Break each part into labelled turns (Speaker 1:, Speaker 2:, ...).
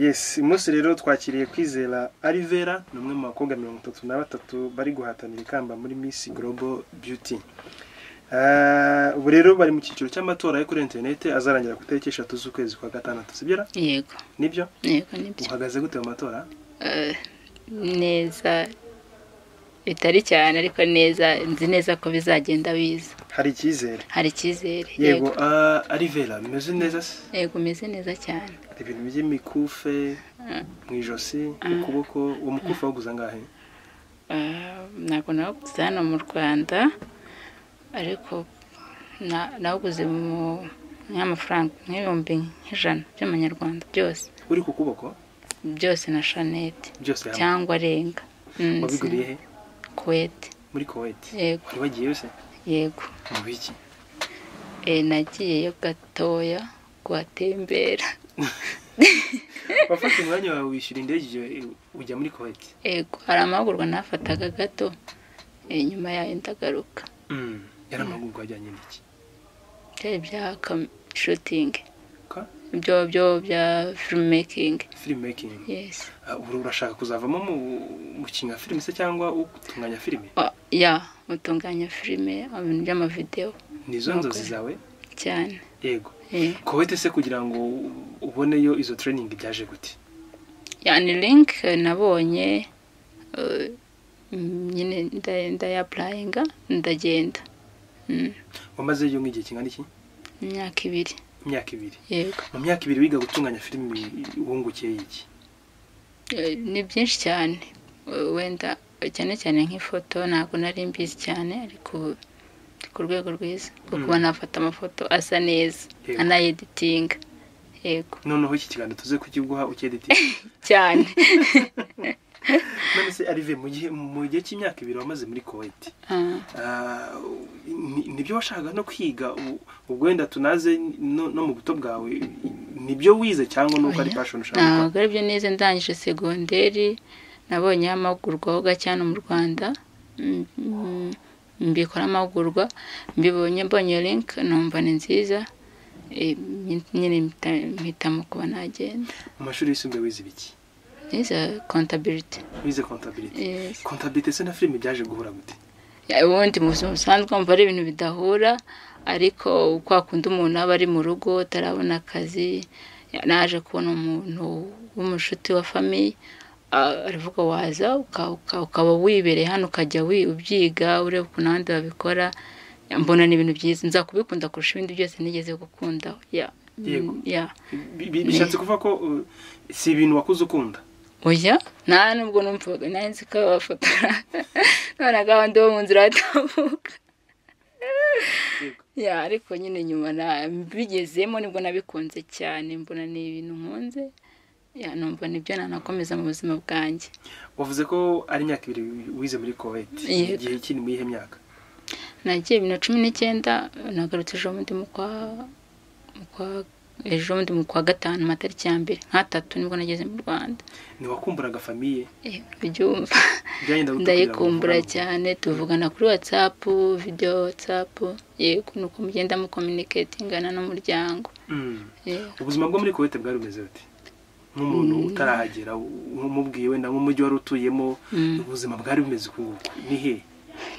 Speaker 1: yesi umunsi rero twakiriye kwizera arivera ni umwe mu bakobwa mirongo itatu na batatu bari guhatanira ikamba muri misi gorobo beauty Ah, ubu rero bari mu cyiciro cy'amatora yo kuri interineti azarangira ku itariki eshatu z'ukwezi kwa gatandatu sibyo ra?
Speaker 2: yego
Speaker 1: nibyo
Speaker 2: yego nibyo
Speaker 1: uhagaze gute mu matora
Speaker 2: Eh, neza bitari cyane ariko neza nzi neza ko bizagenda biza
Speaker 1: hari icyizere
Speaker 2: hari icyizere
Speaker 1: yego ah, arivera bimeze neza se
Speaker 2: yego umeze neza cyane
Speaker 1: Hari ibintu by'imikufe mu ijosi mu kuboko uwo mukufi wawuguze angahe
Speaker 2: Eh, ntabwo nawuguze hano mu rwanda ariko na- nawuguze mu nk'amafaranga nk'ibihumbi nk'ijana by'amanyarwanda byose
Speaker 1: uri ku kuboko
Speaker 2: byose na shanete
Speaker 1: byose hamwe
Speaker 2: cyangwa arenga Mm,
Speaker 1: wabiguriye he
Speaker 2: kuwete
Speaker 1: muri koweti
Speaker 2: yego
Speaker 1: wari wagiyeyo se
Speaker 2: yego
Speaker 1: mu biki
Speaker 2: Eh, nagiyeyo gatoya kuhatembera
Speaker 1: wafashe umwanya wawe wishyura indege igihe ujya muri koweti
Speaker 2: yego hari amahugurwa nafataga gato eh, nyuma yayo ndagaruka
Speaker 1: yari amahugurwa ajyanye n'iki
Speaker 2: byari bya kam- shooting
Speaker 1: ka
Speaker 2: ibyo byo bya filmmaking
Speaker 1: film making
Speaker 2: yes
Speaker 1: ubu urashaka kuzavamo mu mukinnyi filime se cyangwa utunganya filime
Speaker 2: Oh, ya mutunganya filime mu bintu by'amavidewo
Speaker 1: nizo
Speaker 2: Okay.
Speaker 1: nzozi zawe
Speaker 2: cyane
Speaker 1: yego
Speaker 2: eh.
Speaker 1: koweti se kugira ngo uboneyo izo training byaje gute
Speaker 2: yani link eh, nabonye eh, mm, nyine nda- ndayapurayinga ndagenda Mm,
Speaker 1: wamazeyo nk'igihe kingana iki
Speaker 2: imyaka ibiri
Speaker 1: imyaka ibiri
Speaker 2: yego
Speaker 1: mu myaka ibiri wiga gutunganya filime wungukiye iki
Speaker 2: Eh, ni byinshi cyane Eh, wenda eh, cyane cyane nk'ifoto ntabwo nari mbizi cyane ariko ubu ndi ku rwego rwiza rwo kuba nafata amafoto asa neza
Speaker 1: Yego.
Speaker 2: anayeditinga yego
Speaker 1: noneho iki kiganiro tuze kukiguha ucyeditinga
Speaker 2: cyane
Speaker 1: none se arive mu gihe mu gihe cy'imyaka ibiri wamaze muri koweti
Speaker 2: Ah,
Speaker 1: Ah, ni- nibyo washakaga no kwiga u- ubwo wenda tunaze no no mu buto bwawe nibyo wize cyangwa nuko ari
Speaker 2: oya.
Speaker 1: passion ushaka gukora
Speaker 2: ntabwo ari byo neza ndangije segonderi nabonyeho amahugurwa ho gake hano mu rwanda Mm, mm, mbikora amahugurwa mbibonye mbonye iyo link numva ni nziza Eh, nyine mpita- mpitamo kuba nagenda
Speaker 1: mu mashuri yisumbuye wize ibiki
Speaker 2: niza kontabiriti
Speaker 1: wize kontabilite
Speaker 2: Yes.
Speaker 1: kontabilite se na filime byaje guhura gute
Speaker 2: Ya, ubundi mu buzima busanzwe wumva ari ibintu bidahura ariko kwa kundi umuntu aba ari mu rugo atarabona akazi ya, naje kubona umuntu w'umushuti wa famiye a- aravuga waza uka- uka- ukaba wibereye hano ukajya wi- ubyiga ureba ukuntu abandi babikora Ya, mbona ni ibintu byiza nza kubikunda kurusha ibindi byose nigeze gukunda ya
Speaker 1: Yego.
Speaker 2: ya
Speaker 1: Bi- bi- bishatse kuvuga ko uh, si ibintu wakuze ukunda
Speaker 2: oya nta nubwo numvaga nari nzi ko abafotora none gahunda bo mu nzira batavuga
Speaker 1: Yego.
Speaker 2: ya ariko nyine nyuma na- bigezemo nibwo nabikunze cyane mbona ni ibintu nkunze ya numva nibyo nanakomeza mu buzima bwanjye
Speaker 1: wavuze ko ari imyaka ibiri wize muri koweti
Speaker 2: Yego.
Speaker 1: igihe iki ni mu iyihe myaka
Speaker 2: nagiye bibiri na cumi n'icyenda nagarutse ejo bundi mu kwa mu kwa- ejo bundi mu kwa gatanu amatariki ya mbere nk'atatu nibwo nageze mu rwanda
Speaker 1: ntiwakumburaga famiye
Speaker 2: Eh, ubyumva
Speaker 1: byagenda gute kugira ngo
Speaker 2: ndayikumbura
Speaker 1: mukuramo?
Speaker 2: cyane tuvugana kuri watsapu video watsapu yego ni uko mugenda mukominiketingana n'umuryango
Speaker 1: Mm.
Speaker 2: yego
Speaker 1: ubuzima bwo muri koweti bwari bumeze bute nk'umuntu utarahagera umubwiye wenda nk'umujyi wari utuyemo
Speaker 2: Mm.
Speaker 1: ubuzima bwari bumeze uku nguku ni he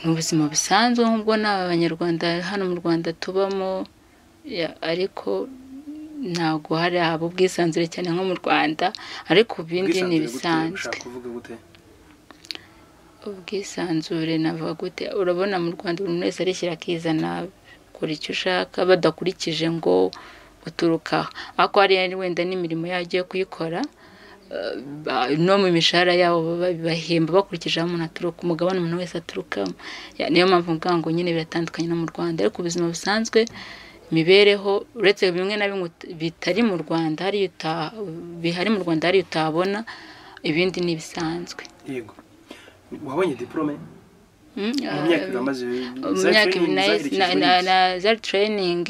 Speaker 2: ni ubuzima busanzwe nk'ubwo ni abanyarwanda hano mu rwanda tubamo ya, ariko ntabwo hari haba ubwisanzure cyane nko mu rwanda ariko ku bindi
Speaker 1: Ubwisanzure
Speaker 2: ni
Speaker 1: gute?
Speaker 2: ibisanzwe
Speaker 1: ushaka kuvuga gute
Speaker 2: ubwisanzure nava gute urabona mu rwanda buri wese arishyira akizana kora icyo ushaka badakurikije ngo uturuka aha ariko hari wenda n'imirimo yayo agiye kuyikora eh, ba- no mu mishahara yabo baba- bahemba bakurikije aho umuntu aturuka umugabane umuntu wese aturukamo Ya, niyo mpamvu mvuga ngo nyine biratandukanye no mu rwanda ariko ubuzima busanzwe imibereho uretse bimwe na bimwe ut- bitari mu rwanda hariyo uta- bihari mu rwanda hariyo utabona ibindi ni ibisanzwe
Speaker 1: yego wabonye diporome
Speaker 2: Mm,
Speaker 1: mu myaka
Speaker 2: ah,
Speaker 1: ibiri wamaze
Speaker 2: mu
Speaker 1: za
Speaker 2: myaka ibiri
Speaker 1: training
Speaker 2: na-
Speaker 1: zaherekejwe
Speaker 2: na- na-
Speaker 1: n'iki?
Speaker 2: na za training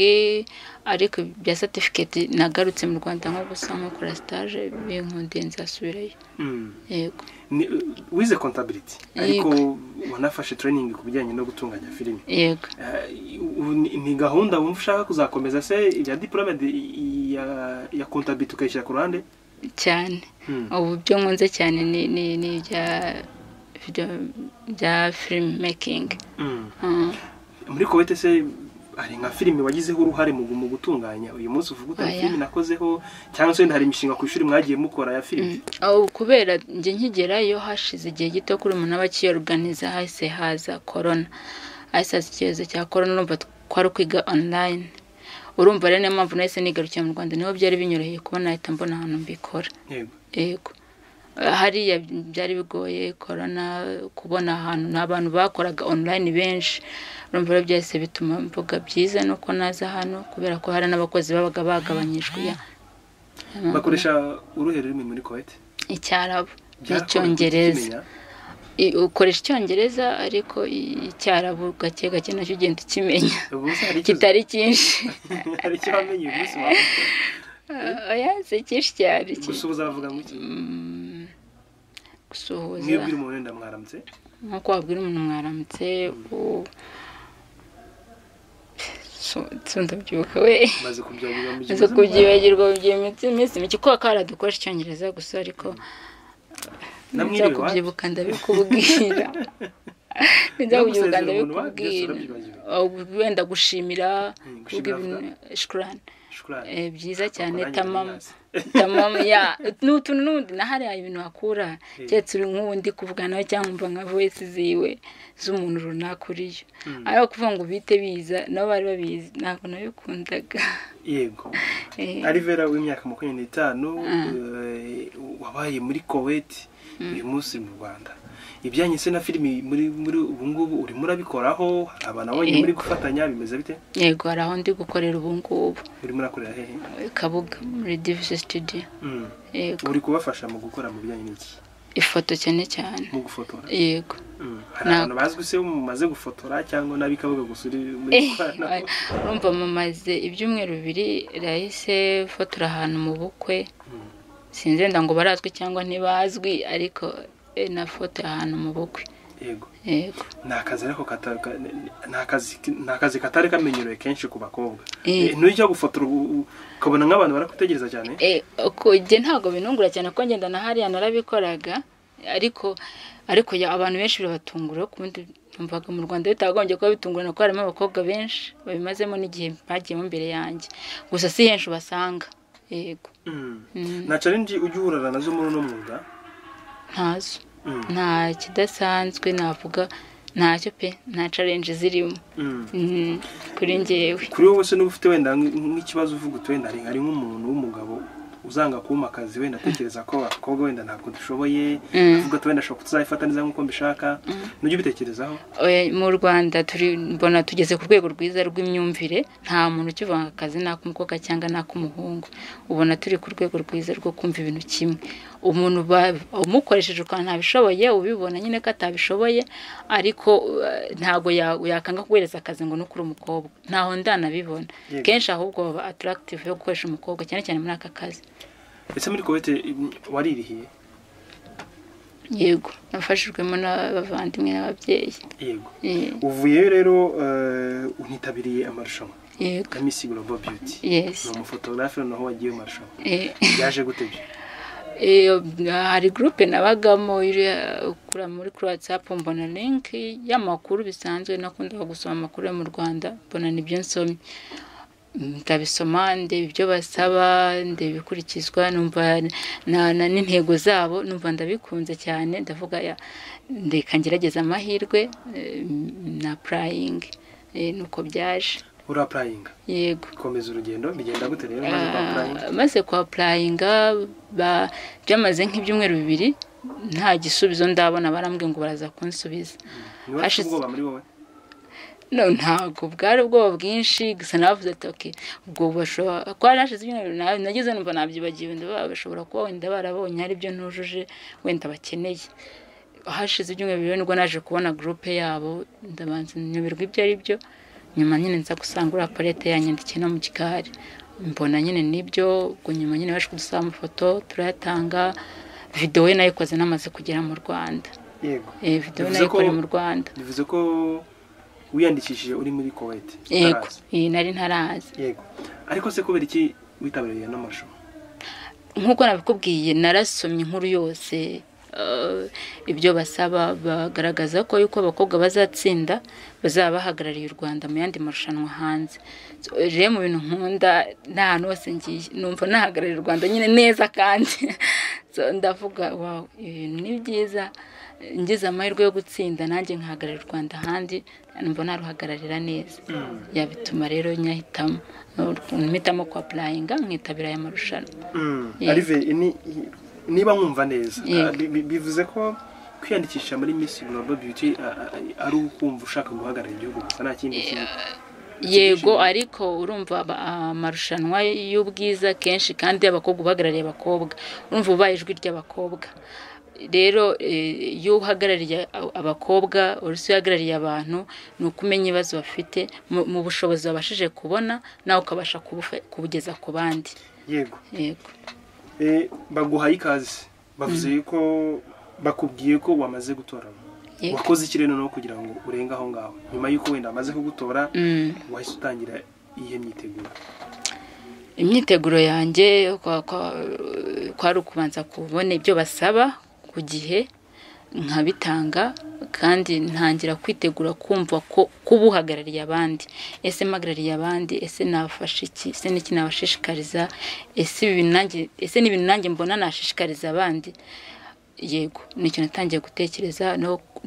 Speaker 2: ariko bya certificate nagarutse mu rwanda nko gusa nko kora stage binkundiye nzasubirayo
Speaker 1: Mm.
Speaker 2: yego
Speaker 1: Ni- wize kontabiliti ariko
Speaker 2: Yego.
Speaker 1: wanafashe training ku bijyanye no gutunganya filime
Speaker 2: yego
Speaker 1: Eh, ubu ni- ni gahunda wumva ushaka kuzakomeza se ibya diporome de- ya ya kontabiliti ukayishyira ku ruhande
Speaker 2: cyane ubu byo nkunze cyane ni ni ni ibya video- bya filime mekingi
Speaker 1: muri kuwete se hari nka filime wagizeho uruhare mu mu gutunganya uyu munsi uvuga uti
Speaker 2: Oya.
Speaker 1: filime nakozeho cyangwa se wenda hari imishinga ku ishuri mwagiye mukora ya filime
Speaker 2: aho kubera njye nkigerayo hashize igihe gito kuri umuntu abakiyoruganiza hahise haza korona hahise haza icyorezo cya korona urumva twari kwiga online urumva rero niyo mpamvu nahise nigarukiye mu rwanda niho byari binyoroheye kubona ahita mbona ahantu mbikora
Speaker 1: yego
Speaker 2: yego hariya byari bigoye korona kubona ahantu nta bantu bakoraga online benshi urumva rero byahise bituma mvuga byiza nuko naza hano kubera ko hari n'abakozi babaga bagabanyijwe ya-
Speaker 1: bakoresha uruhe rurimi muri kuwete
Speaker 2: icyarabu
Speaker 1: Byaragoye
Speaker 2: n'icyongereza
Speaker 1: kukimenya.
Speaker 2: I- ukoresha icyongereza ariko i- icyarabu gake gake nacyo ugenda ukimenya
Speaker 1: ubu se hari ikibazo-
Speaker 2: kitari cyinshi
Speaker 1: hari icyo wamenye uyu munsi wawe
Speaker 2: oya si cyinshi cyane ki-
Speaker 1: gusa uzavuga ngo iki
Speaker 2: Mm,
Speaker 1: mwebwe
Speaker 2: gusuhuza
Speaker 1: uri umuntu wenda mwaramutse
Speaker 2: nkuko wabwira umuntu mwaramutse u- Su- su- ndabyibuka we
Speaker 1: maze kubyagirwa mu
Speaker 2: maze
Speaker 1: gihe
Speaker 2: kubyibagirwa bigiye iminsi iminsi mike kubera ko haradukoresha icyongereza gusa ariko
Speaker 1: Namwe
Speaker 2: nza
Speaker 1: iwacu.
Speaker 2: kubyibuka ndabikubwira nza kubyibuka
Speaker 1: Ntibyagusezera umuntu wacu, byose
Speaker 2: ndabikubwira
Speaker 1: urabyibagiwe.
Speaker 2: Ahubwo wenda gushimira
Speaker 1: Mm,
Speaker 2: kuvuga
Speaker 1: gushimira
Speaker 2: ibintu shukurani
Speaker 1: Shukrani.
Speaker 2: Eh, byiza cyane
Speaker 1: Urangiza
Speaker 2: tamamu
Speaker 1: neza.
Speaker 2: tamamu ya n'utu n'undi na hariya ibintu hakura
Speaker 1: Eh.
Speaker 2: keretse uri nk'undi kuvugana nawe cyangwa umva nka voice ziwe z'umuntu runaka uriyo
Speaker 1: Mm.
Speaker 2: ariko kuvuga ngo bite biza nabo bari babizi ntabwo nabikundaga
Speaker 1: yego
Speaker 2: Eh,
Speaker 1: arivera w'imyaka makumyabiri n'itanu
Speaker 2: Mm.
Speaker 1: eh, wabaye muri koweti uyu munsi mu rwanda ibyanyu se na filimi muri muri ubu ngubu urimo urabikoraho hari abantu abonye muri gufatanya bimeze bite
Speaker 2: yego hari aho ndi gukorera ubu ngubu
Speaker 1: urimo urakorera hehe
Speaker 2: kabuga muri divise studio
Speaker 1: Mm.
Speaker 2: yego
Speaker 1: uri kubafasha mu gukora mu bijyanye n'iki
Speaker 2: ifoto cyane cyane
Speaker 1: mu gufotora
Speaker 2: yego
Speaker 1: Mm. hari
Speaker 2: Na-
Speaker 1: abantu bazwi se mumaze gufotora cyangwa n'abikabuga gusa uri muri gukoranaho
Speaker 2: urumva mamaze ibyumweru bibiri rahise fotora ahantu mu bukwe
Speaker 1: Mm.
Speaker 2: sinzi wenda ngo barazwi cyangwa ntibazwi ariko eh, nafotoye ahantu mu bukwe
Speaker 1: yego
Speaker 2: yego
Speaker 1: ni akazi ariko kata- ka- ni akazi- ni akazi katari kamenyerewe kenshi ku bakobwa
Speaker 2: Eh.
Speaker 1: ntujya gufotora ubu- ukabona nk'abantu barakutegereza cyane
Speaker 2: Eh, uko- jye ntabwo binungura cyane ko ngenda na hariya narabikoraga ariko ariko ya- abantu benshi birabatungura ku bundi numvaga mu rwanda bitagombye kuba bitungurana kuko harimo abakobwa benshi babimazemo n'igihe bagiyemo imbere yanjye gusa si henshi ubasanga yego
Speaker 1: Mm.
Speaker 2: Mm.
Speaker 1: nta challenge ujya uhurana nazo muri uno mwuga
Speaker 2: ntazo
Speaker 1: Mm.
Speaker 2: nta kidasanzwe navuga ntacyo pe nta challenge zirimo
Speaker 1: Mm.
Speaker 2: Mm, kuri njyewe
Speaker 1: kuri wowe se niba ufite wenda nk- nk'ikibazo uvuga uti wenda hari hari nk'umuntu w'umugabo uzanga kumpa akazi wenda atekereza ko abakobwa wenda ntabwo dushoboye
Speaker 2: Mm.
Speaker 1: avuga ati wenda ashobora kutuzayifata neza nk'uko mbishaka nujya ubitekerezaho
Speaker 2: Oya, mu rwanda turi mbona tugeze ku rwego rwiza rw'imyumvire nta muntu ukivanga akazi n'ak'umukobwa cyangwa n'ak'umuhungu ubona turi ku rwego rwiza rwo kumva ibintu kimwe umuntu ba- umukoresheje ukaba ntabishoboye ubibona nyine ko atabishoboye ariko eh, ntabwo ya- yakanga kuguhereza akazi ngo nukuri umukobwa ntaho ndanabibona
Speaker 1: Yego.
Speaker 2: kenshi ahubwo baba atarakitive yo gukoresha umukobwa cyane cyane muri aka kazi
Speaker 1: ese muri kowete mm, waririhiye
Speaker 2: yego nafashijwemo n'abavandimwe n'ababyeyi
Speaker 1: yego
Speaker 2: Eh,
Speaker 1: uvuyeyo rero eh, unitabiriye amarushanwa
Speaker 2: yego
Speaker 1: ya Miss Global Beauty
Speaker 2: Yes.
Speaker 1: ni umufotogarafe noneho wagiye mu marushanwa
Speaker 2: Eh.
Speaker 1: byaje gute byo
Speaker 2: Eh, hari gurupe nabagamo iri- kura muri kuri watsapu mbona linki y'amakuru bisanzwe nakundaga gusoma amakuru yo mu rwanda mbona nibyo nsomye ndabisoma ndeba ibyo basaba ndeba ibikurikizwa numva na- na- n'intego zabo numva ndabikunze cyane ndavuga ya- ndeka ngerageza amahirwe eh, na purayingi nuko byaje
Speaker 1: urapurayinga
Speaker 2: yego
Speaker 1: komeza urugendo bigenda gute rero maze kwapurayinga
Speaker 2: Ah, maze kwa purayinga ba- byamaze nk'ibyumweru bibiri nta gisubizo ndabona barambwiye ngo baraza kunsubiza
Speaker 1: niba ufite
Speaker 2: hashize-
Speaker 1: ubwoba muri wowe
Speaker 2: no ntabwo bwari ubwoba bwinshi gusa navuze ati ok ubwo bashobora ko hari hashize ibyumweru bibiri nabi nagize numva nabyibagiwe ndaba bashobora kuba wenda barabonye hari ibyo ntujuje wenda bakeneye hashize ibyumweru bibiri nibwo naje kubona gurupe yabo ndabanza nyoberwa ibyo ari byo nyuma nyine nza gusanga uriya palete yanyandikiye no mu gikari mbona nyine nibyo ubwo nyuma nyine baje kudusaba amafoto turayatanga videwo ye nayikoze namaze kugera mu rwanda
Speaker 1: yego
Speaker 2: Eh, videwo
Speaker 1: Bivuze ko-
Speaker 2: nayikoreye mu rwanda
Speaker 1: bivuze ko wiyandikishije uri muri kowete
Speaker 2: yego
Speaker 1: utaraza.
Speaker 2: iyi nari ntarazi
Speaker 1: yego ariko se kubera iki witabiriye n'amarushanwa
Speaker 2: nk'uko nabikubwiye narasomye inkuru yose ibyo basaba bagaragaza ko yuko abakobwa bazatsinda bazaba bahagarariye u rwanda mu yandi marushanwa hanze rero mu bintu nkunda nta hantu hose ngiye numva nahagarariye u rwanda nyine neza kandi ndavuga wawu ibintu ni byiza ngize amahirwe yo gutsinda nanjye nkahagararira u rwanda ahandi numva naruhagararira neza yabituma rero nyahitamo mpitamo kwa purayinga nkitabira aya marushanwa
Speaker 1: niba nkumva neza bivuze ko kwiyandikisha muri misi global beauty ari ukumva ushaka guhagarara igihugu gusa nta kindi kintu
Speaker 2: yego ariko urumva amarushanwa y'ubwiza kenshi kandi abakobwa ubahagarariye abakobwa urumva ubaye ijwi ry'abakobwa rero iyo uhagarariye abakobwa uretse uhagarariye abantu ni uko umenya ibibazo bafite mu bushobozi babashije kubona nawe ukabasha kubugeza ku bandi
Speaker 1: yego
Speaker 2: yego
Speaker 1: baguhaye ikaze bavuze ko bakubwiye ko wamaze gutora wakoze ikirere noneho kugira ngo urenge aho ngaho nyuma y'uko wenda amaze kugutora wahise utangira iyihe myiteguro
Speaker 2: imyiteguro yanjye kwari ukubanza kubona ibyo basaba ku gihe nkabitanga kandi ntangira kwitegura kumva ko kuba uhagarariye abandi ese mpagarariye abandi ese nafashe iki ese n'iki nabashishikariza ese n'ibintu nanjye mbona nashishikariza abandi yego nicyo natangiye gutekereza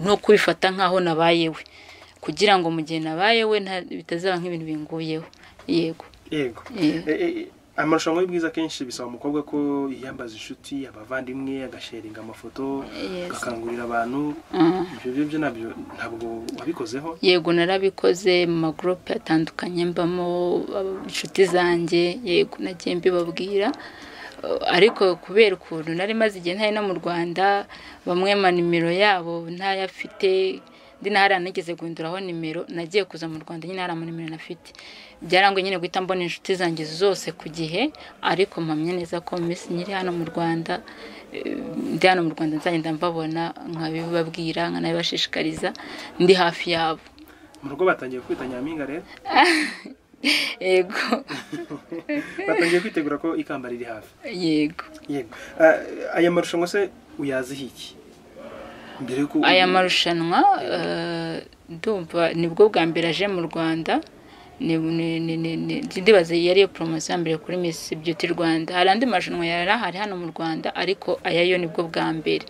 Speaker 2: no kubifata nk'aho nabayewe kugira ngo mu gihe nabayewe bitazaba nk'ibintu binguyeho yego
Speaker 1: yego amarushanwa y'ubwiza akenshi bisaba umukobwa ko yiyambaza inshuti abavandimwe agasharinga amafoto agakangurira abantu ibyo ngibyo nabyo ntabwo wabikozeho
Speaker 2: yego narabikoze mu magurupe atandukanye mbamo inshuti zanjye yego nagiye mbibabwira ariko kubera ukuntu nari maze igihe ntari no mu rwanda bamwe ma nimero yabo ntayafite ndinahari anigeze guhinduraho nimero nagiye kuza mu rwanda nyine hari amanimero nafite byarangoye nyine guhita mbona inshuti zanjye zose ku gihe ariko mpamya neza ko minsi nyiri hano mu rwanda ndi hano mu rwanda nzagenda mbabona nkabibabwira nkanabibashishikariza ndi hafi yabo
Speaker 1: mu rugo batangiye kwita nyampinga rero
Speaker 2: yego
Speaker 1: batangiye kwitegura ko ikamba riri hafi
Speaker 2: yego
Speaker 1: yego aya marushanwa se uyaziho iki
Speaker 2: aya marushanwa ndumva nibwo bwa mbere aje mu rwanda ndibaza iyo ariyo poromosiyo ya mbere kuri misi byuti rwanda hari andi marushanwa yari ahari hano mu rwanda ariko aya yo nibwo bwa mbere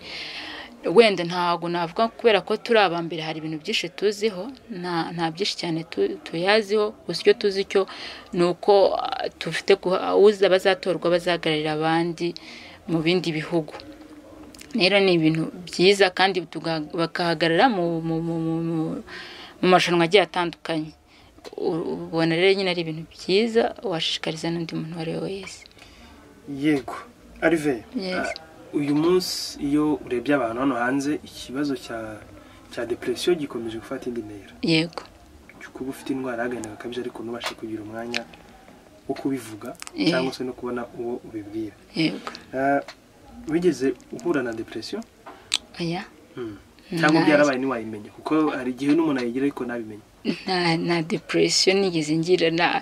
Speaker 2: wenda ntabwo navuga kubera ko turi aba mbere hari ibintu byinshi tuziho nta byinshi cyane tuyaziho gusa icyo tuzi cyo ni uko dufite uza abazatorwa bazahagararira abandi mu bindi bihugu rero ni ibintu byiza kandi bakahagarara mu marushanwa agiye atandukanye ubona rero nyine ari ibintu byiza washishikariza n'undi muntu uwo ari we wese
Speaker 1: yego arive uyu munsi iyo urebye abantu hano hanze ikibazo cya depresiyo gikomeje gufata indi ntera
Speaker 2: yego
Speaker 1: kuba ufite indwara y'agahinda gakabije ariko ntubashe kugira umwanya wo kubivuga cyangwa se no kubona uwo ubibwira
Speaker 2: yego
Speaker 1: wigeze uhura na depresiyo
Speaker 2: oya
Speaker 1: cyangwa byarabaye ntiwayimenya kuko hari igihe n'umuntu ayigira ariko ntabimenye
Speaker 2: nta depresiyo nigeze ngira nta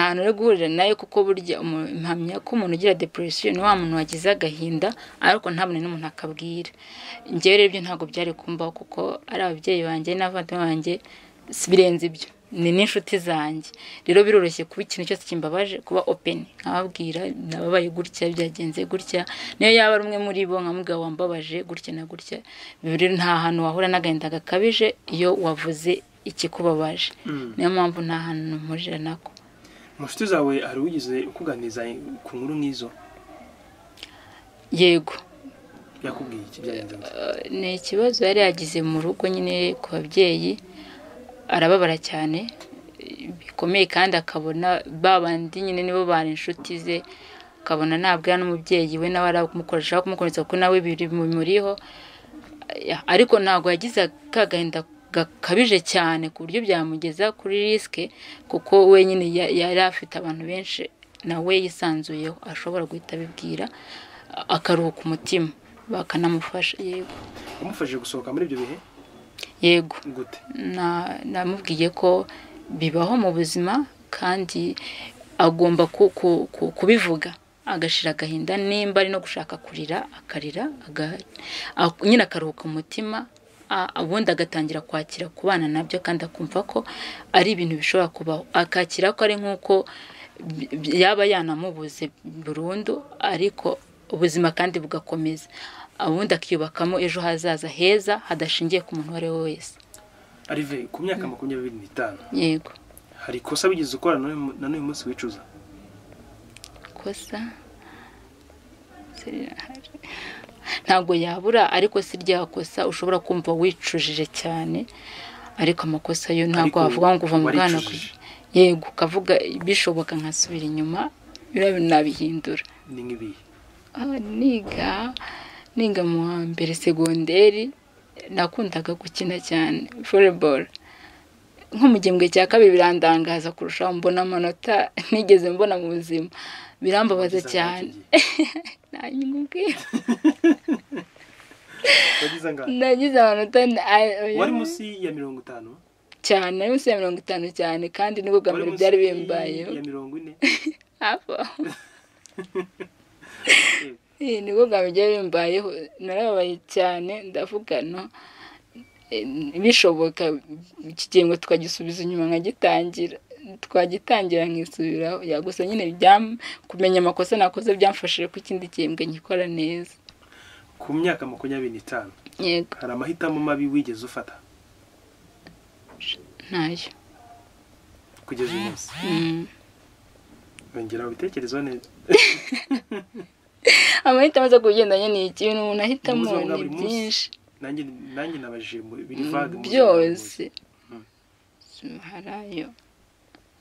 Speaker 2: hantu uri guhurira nayo kuko burya mpamya ko umuntu ugira depresiyo ni wa muntu wagize agahinda ariko ntabone n'umuntu akabwira njyewe rero ibyo ntabwo byari kumbaho kuko ari ababyeyi banjye n'abavandimwe banjye birenze ibyo ni n'inshuti zanjye rero biroroshye kuba ikintu cyose kimbabaje kuba openi nkababwira nababaye gutya byagenze gutya niyo yaba ari umwe muri bo nka mugabo wambabaje gutya na gutya rero nta hantu wahura n'agahinda gakabije iyo wavuze ikikubabaje niyo mpamvu nta hantu mpurira nako
Speaker 1: mu nshuti zawe hari ugize ukuganiriza ku nkuru nk'izo
Speaker 2: yego
Speaker 1: yakubwiye iki byagenze
Speaker 2: ni ikibazo yari yagize mu rugo nyine ku babyeyi arababara cyane bikomeye kandi akabona babandi nyine nibo bari inshuti ze akabona nabwira n'umubyeyi we nawe aramukoresha kumukoresha kuko nawe biri muriho ariko ntabwo yagize kagahinda gakabije cyane ku buryo byamugeza kuri risike kuko we nyine yari afite abantu benshi nawe yisanzuyeho ashobora guhita abibwira akaruhuka umutima bakanamufasha yego
Speaker 1: umufashije gusohoka muri ibyo bihe
Speaker 2: yego namubwiye ko bibaho mu buzima kandi agomba kubivuga agashira agahinda nimba ari no gushaka kurira akarira nyine akaruhuka umutima ubundi agatangira kwakira kubana nabyo kandi akumva ko ari ibintu bishobora kubaho akakira ko ari nk'uko yaba yanamubuze burundu ariko ubuzima kandi bugakomeza ubundi akiyubakamo ejo hazaza heza hadashingiye ku muntu uwo ari we wese
Speaker 1: arive ku myaka makumyabiri n'itanu
Speaker 2: yego
Speaker 1: hari ikosa wigeze ukora na n'uyu munsi wicuza
Speaker 2: ikosa ntabwo yabura ariko si rya kosa ushobora kumva wicujije cyane ariko amakosa yo ntabwo wavuga ngo uva mu bwana ku yego ukavuga bishoboka nkasubira inyuma nabihindura
Speaker 1: ni nk'ibihe
Speaker 2: niga niga mu wa mbere segonderi nakundaga gukina cyane voleboro nko mu gihembwe cya kabiri birandangaza kurushaho mbona amanota nigeze mbona mu buzima birambabaza cyane nagize amanota
Speaker 1: wari munsi ya mirongo itanu
Speaker 2: cyane ari munsi ya mirongo itanu cyane kandi nibwo bwa mbere byari bimbayeho
Speaker 1: ya mirongo ine
Speaker 2: hafi aho nibwo bwa mbere byari bimbayeho narababaye cyane ndavuga no bishoboka iki gihembwe tukagisubiza inyuma nkagitangira twagitangira nkisubiraho yagusa nyine kumenya amakosa nakoze byamfashije ko ikindi gihembwe nkikora neza
Speaker 1: ku myaka makumyabiri n'itanu
Speaker 2: yego
Speaker 1: hari amahitamo mabi wigeze ufata
Speaker 2: ntayo
Speaker 1: kugeza uyu munsi
Speaker 2: Mm.
Speaker 1: yongera ubitekerezo neza
Speaker 2: amahitamo aza kugendanye ni ikintu umuntu ahitamo
Speaker 1: Ubuzima bwa
Speaker 2: ni
Speaker 1: buri munsi.
Speaker 2: byinshi
Speaker 1: nanjye nanjye nabajije mu- biri vage mu buzima
Speaker 2: byose
Speaker 1: Mm.
Speaker 2: hari ayo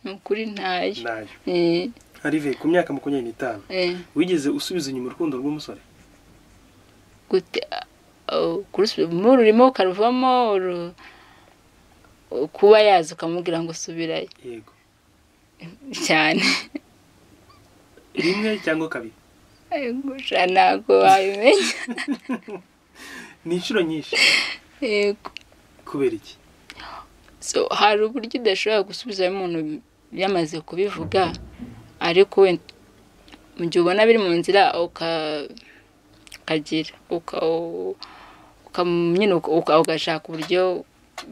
Speaker 2: ni ukuri ntayo
Speaker 1: nayo
Speaker 2: Eh,
Speaker 1: arive ku myaka makumyabiri n'itanu
Speaker 2: eh,
Speaker 1: wigeze usubiza inyuma urukundo rw'umusore
Speaker 2: gute oh, kurusu- mu rurimo karuvamo uru- kuba yaza ukamubwira ngo subirayo
Speaker 1: yego
Speaker 2: cyane
Speaker 1: rimwe cyangwa kabiri
Speaker 2: gusa ntabwo wabimenya
Speaker 1: ni inshuro nyinshi
Speaker 2: yego
Speaker 1: kubera iki
Speaker 2: so hari uburyo udashobora gusubizayo umuntu yamaze kubivuga ariko wenda mu gihe ubona biri mu nzira uka- ukagira uka- uka- nyine uka- uka- ugashaka uburyo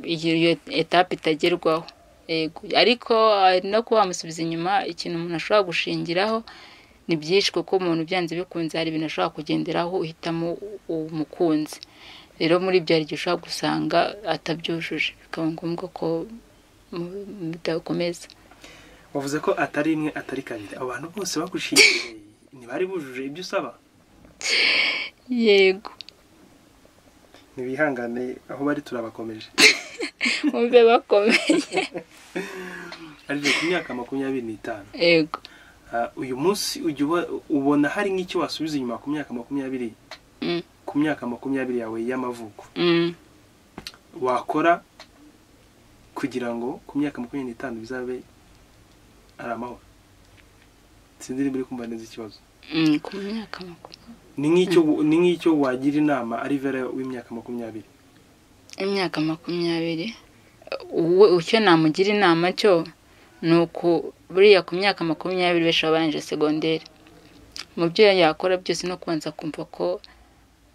Speaker 2: iyo iyo etape itagerwaho yego ariko hari no kuba wamusubiza inyuma ikintu umuntu ashobora gushingiraho ni byinshi kuko umuntu byanze bikunze hari ibintu ashobora kugenderaho uhitamo umukunzi rero muri ibyo hari igihe ushobora gusanga atabyujuje bikaba ngombwa ko mu- mudakomeza
Speaker 1: wavuze ko atari rimwe atari kabiri abo bantu bose bagushingiriye ntibari bujuje ibyo usaba
Speaker 2: yego
Speaker 1: ntibihangane aho bari turabakomeje
Speaker 2: mube bakomeye
Speaker 1: arive ku myaka makumyabiri n'itanu
Speaker 2: yego
Speaker 1: Ah, uyu munsi ujya uba- ubona hari nk'icyo wasubiza inyuma ku myaka makumyabiri
Speaker 2: Mm,
Speaker 1: ku myaka makumyabiri yawe y'amavuko
Speaker 2: mm.
Speaker 1: wakora kugira ngo ku myaka makumyabiri n'itanu bizabe ari amahoro sinzi niba uri kumva neza ikibazo
Speaker 2: Mm, ku myaka makumyabiri
Speaker 1: ni nk'icyo ni nk'icyo wagira inama ari vera w'imyaka makumyabiri
Speaker 2: imyaka makumyabiri uwe icyo namugira inama cyo ni uku buriya ku myaka makumyabiri benshi baba barangije segonderi mu byo yakora byose no kubanza kumva ko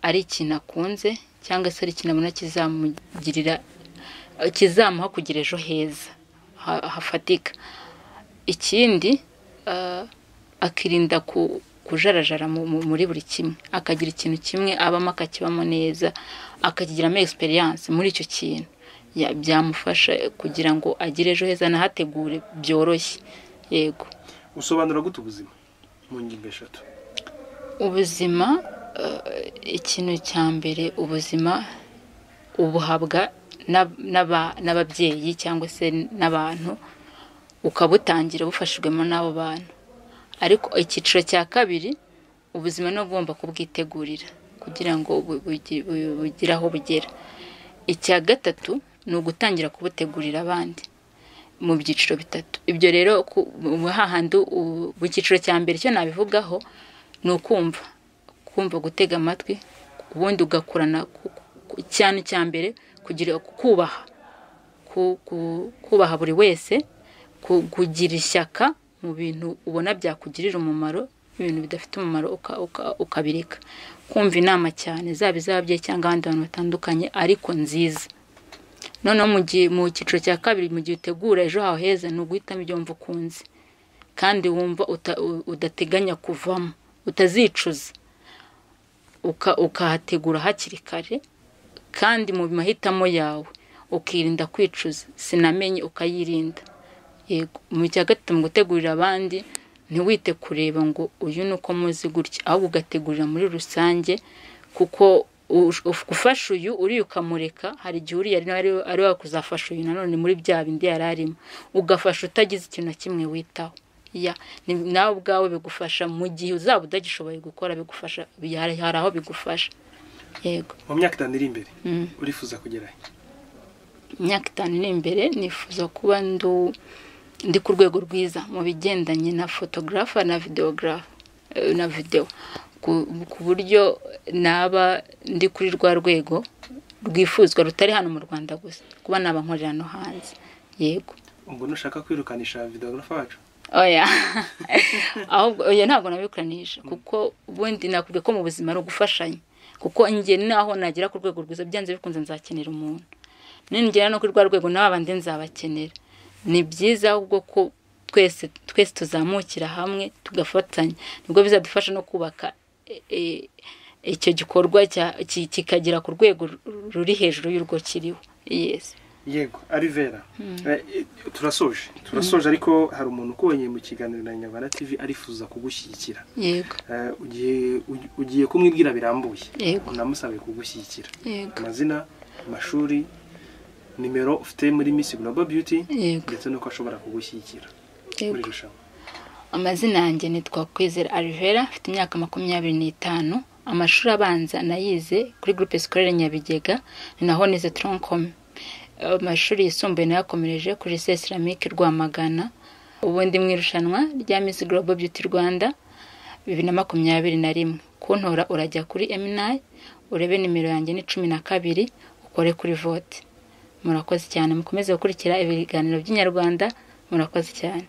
Speaker 2: ari ikintu akunze cyangwa se ari ikintu abona kizamugirira kizamuha kugira ejo heza ha- hafatika ikindi ah, akirinda ku- kujarajara mu- mu- muri buri kimwe akagira ikintu kimwe abamo akakibamo neza akakigiramo egisperiyanse muri icyo kintu Ya- byamufasha kugira ngo agire ejo heza anahategure byoroshye yego
Speaker 1: usobanura gute ubuzima mu ngingo eshatu
Speaker 2: ubuzima eh, ikintu cya mbere ubuzima ubuhabwa n'ab- n'aba- n'ababyeyi cyangwa se n'abantu ukabutangira bufashijwemo n'abo bantu ariko icyiciro cya kabiri ubuzima ni ugomba kubwitegurira kugira ngo bu- bugi- bu- bugire aho bugera icya gatatu ni ugutangira kubutegurira abandi mu byiciro bitatu ibyo rero ku- mu- hahandi u- mu cyiciro cya mbere cyo nabivugaho ni ukumva kumva gutega amatwi ubundi ugakurana ku- ku- cyane cya mbere kugira kubaha ku- ku- kubaha buri wese ku- kugira ishyaka mu bintu ubona byakugirira umumaro ibintu bidafite umumaro ukabireka kumva inama cyane zaba izabye cyangwa abandi bantu batandukanye ariko nziza noneho mu gihe mu cyiciro cya kabiri mu gihe utegura ejo hawe heza ni uguhitamo ibyo wumva ukunze kandi wumva udateganya kuvamo utazicuza ukahategura hakiri kare kandi mu mahitamo yawe ukirinda kwicuza sinamenye ukayirinda mu cya gatatu mu gutegurira abandi ntiwite kureba ngo uyu ni uko muzi gutya ahubwo ugategurira muri rusange kuko ufashe uyu uri ukamureka hari igihe uriya ari we kuzafasha uyu nanone muri bya bindi yari arimo ugafasha utagize ikintu na kimwe witaho nawe ubwawe bigufasha mu gihe uzaba utagishoboye gukora bigufasha hari aho bigufasha yego
Speaker 1: mu myaka itanu iri imbere urifuza kugerayo
Speaker 2: imyaka itanu iri imbere nifuza kuba ndi ku rwego rwiza mu bigendanye na fotogarafa na videogarafa na videwo ku buryo naba ndi kuri rwa rwego rwifuzwa rutari hano mu rwanda gusa kuba naba nkorera no hanze yego
Speaker 1: ubwo nushaka kwirukanisha videogarafa wacu
Speaker 2: oya ahubwo oya ntabwo nabikuranisha kuko ubundi nakubwiye ko mu buzima ari ugufashanya kuko njye naho nagera ku rwego rwiza byanze bikunze nzakenera umuntu ningera no kuri rwa rwego nawe abandi nzabakenera ni byiza ahubwo ko twese twese tuzamukira hamwe tugafatanya nibwo bizadufasha no kubaka icyo gikorwa kikagera ku rwego ruri hejuru y'urwo kiriho yesi
Speaker 1: yego arivera turasoje turasoje ariko hari umuntu ukubonye mu kiganiro na nyabara tv arifuza kugushyigikira
Speaker 2: yego
Speaker 1: ugiye kumwibwira birambuye unamusabe kugushyigikira amazina amashuri nimero ufite muri miss global beauty ndetse n'uko ashobora kugushyigikira muri rushanwa
Speaker 2: amazina yanjye ni twakwizera arivera afite imyaka makumyabiri n'itanu amashuri abanza nayize kuri groupe scolaire nyabigega ni naho nize troncome amashuri yisumbuye nayakomereje kuri sesi ramike rwamagana ubundi mu irushanwa rya miss global beauty rwanda bibiri na makumyabiri na rimwe kuntora urajya kuri eminayi urebe nimero yanjye ni cumi na kabiri ukore kuri vote murakoze cyane mukomeze gukurikira ibiganiro by'inyarwanda murakoze cyane